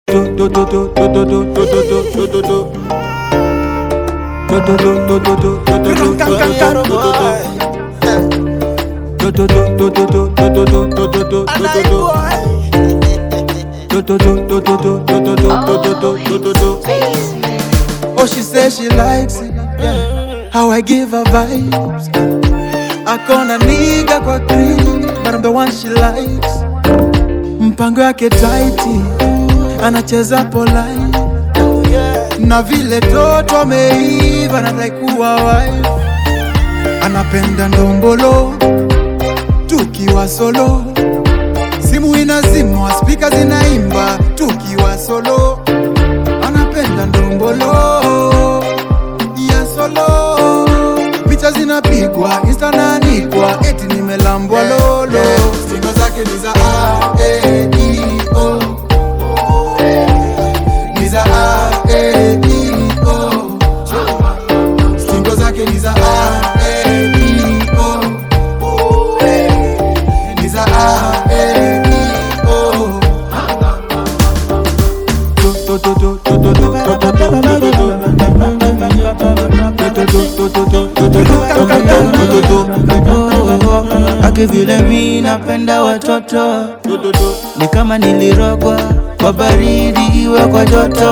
Oh, she says she likes it. Yeah. How I give her vibes. Akona nigga kwa cream, but I'm the one she likes. Mpango yake tighti, anacheza polite. Na vile toto ameiva, nadai kuwa wife. Anapenda ndombolo, tukiwa solo. Simu inazimwa, spika zinaimba, tukiwa solo. Anapenda ndombolo ya solo, picha zinapigwa, insta naanikwa, eti nimelambwa lolo. Stingo zake ni za A, E, I, O. Ni za A, E, I, O. Stingo zake ni za A, E, I, O. Ni za A, E, I, O. Ake vile mi napenda watoto ni kama nilirogwa kwa baridi iwe kwa joto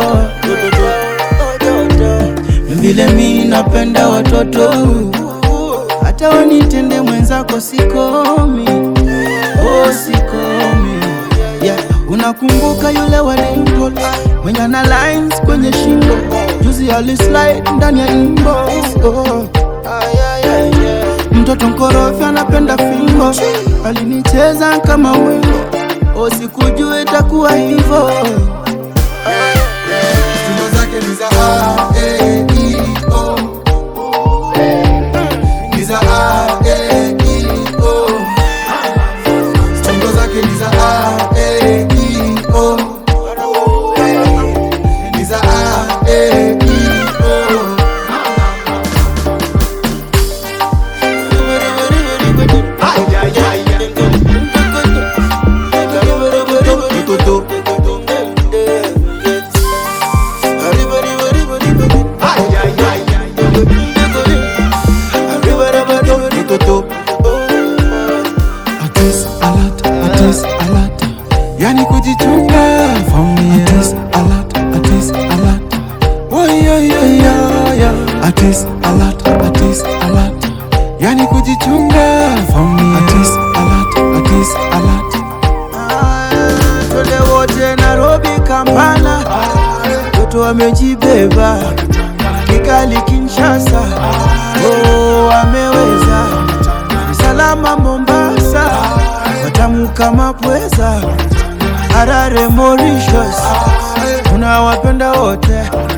vile mi napenda watoto hata wanitende mwenzako sikomi oh, sikomi yeah. Unakumbuka yule wa Dimple mwenye ana lines kwenye shingo, juzi alislide ndani ya inbox oh. Mtoto mkorofi anapenda fimbo, alinicheza kama wimbo, oh, sikujua itakuwa hivyo. Stingo zake ni za A, E, I, O. Ni za A, E, I, O. Stingo zake ni za A, E, I, O. Ni za A, E, I, O. Atis alat, atis alat. Yani kujichunga from me. Atis alat, atis alat. Oh yeah yeah yeah yeah. Atis alat, atis alat. Yani kujichunga from me. Atis alat, atis alat. Twende wote Nairobi, Kampala, watoto wamejibeba Kigali, Kinshasa, oh, wameweza salama Mombasa, watamu kama pweza Harare, Mauritius, tunawapenda wote